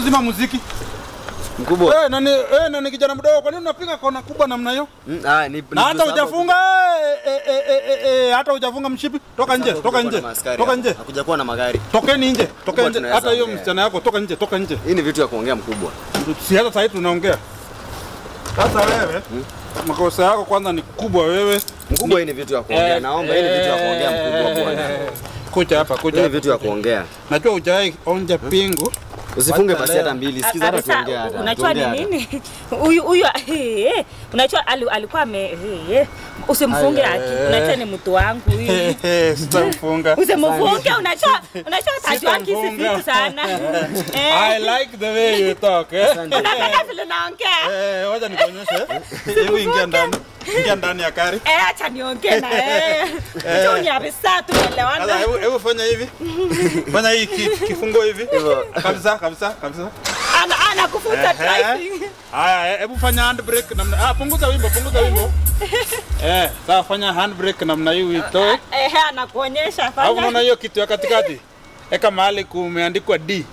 zima muziki. Mkubwa. Eh, nani eh, nani kijana mdogo, kwa nini unapiga kona kubwa namna hiyo? Mm, ah, ni Na hata hujafunga eh, eh, eh, eh, eh, hata hujafunga mshipi. Toka nje, toka nje. Toka nje. Hakuja kuwa na magari. Tokeni nje, toka Mkubwa, nje. tunaweza Hata hiyo ongea. msichana yako toka nje, toka nje. Hii ni vitu ya kuongea mkubwa. Si hata sasa hivi tunaongea. Sasa wewe makosa yako kwanza ni kubwa wewe. Mkubwa, hii ni vitu ya kuongea. Naomba hii ni vitu ya kuongea mkubwa bwana. Kuja hapa, Hii kuja. ni hapa. vitu ya kuongea. Najua hujawahi onja pingu. Usifunge Wacha pasi leo. hata mbili. Sikiza hata Sasa, tuongea hata. unajua ni tuongea hata. nini? Huyu huyu eh, unajua ali- alikuwa ame eh, usimfunge Aya, aki. eh. Unajua ni mtu wangu huyu. Sitamfunga. Usimfunge unajua unajua tajua kisi Sitamfunga. vitu sana. I Eh. like the way you talk. Eh? Unapenda vile naongea. Eh, wacha nikuonyeshe. Hebu ingia ndani. Ingia ndani ya gari. Eh, acha niongee na yeye. Tu kabisa Sasa tumeelewana. hebu hebu fanya hivi. Fanya hii ki- kifungo hivi. Hivyo. Kabisa, kabisa, kabisa. Ana ana kufunza Ehe. driving. Haya, hebu fanya handbrake namna. Ah, punguza wimbo, punguza wimbo. Eh, sasa fanya handbrake namna hii uitoe. Eh, anakuonyesha Au unaona fanya. hiyo kitu ya katikati? Eka mahali kumeandikwa D.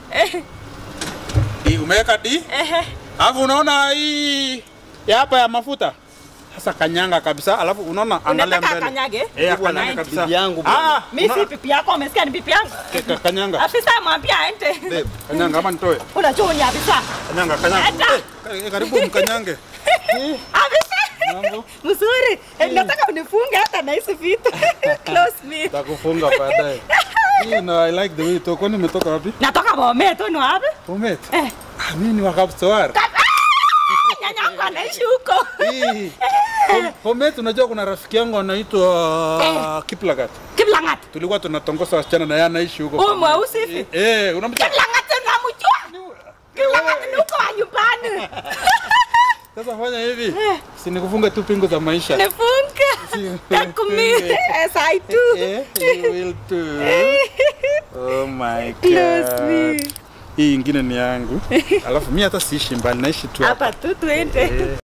D, umeweka D? Eh, Alafu unaona hii ya hapa ya mafuta. Sasa kanyanga kabisa, alafu unaona angalia unataka mbele. akanyage? Eh, Bwana, kanyanga kabisa. bibi yangu bwana. Ah, Mimi si una- pipi yako, umesikia ni pipi yangu? ka- ka- kanyanga. Afisa mwambia aende. Babe, Kanyanga ama nitoe? Unajua ni afisa. Kanyanga, kanyanga. Hata. Eh, karibu mkanyange. Afisa. Mambo. Mzuri. Eh, nataka unifunge hata na hizi vitu. Close me. Takufunga baadaye. Hii no, I like the way you talk. Kwani umetoka wapi? Natoka Bomet, ni wapi? Bomet. Eh. Ah, mimi ni wa Kapsowar. Nyanya yangu anaishi huko. Hii. Bom- Bomet unajua kuna rafiki yangu anaitwa Kiplagat. Kiblangat. Tulikuwa tunatongoza wasichana na yeye anaishi huko. Huyu mweusi hivi. Eh, unamjua? Kiblangat namjua. Kiblangat ni huko wa nyumbani. Sasa fanya hivi. Si nikufunge tu pingu za maisha. Nifunge. Take me as I do. Eh, you will too. Oh my Close god. me. Hii ingine ni yangu. Alafu mimi hata siishi mbali, naishi tu hapa. Hapa tu twende.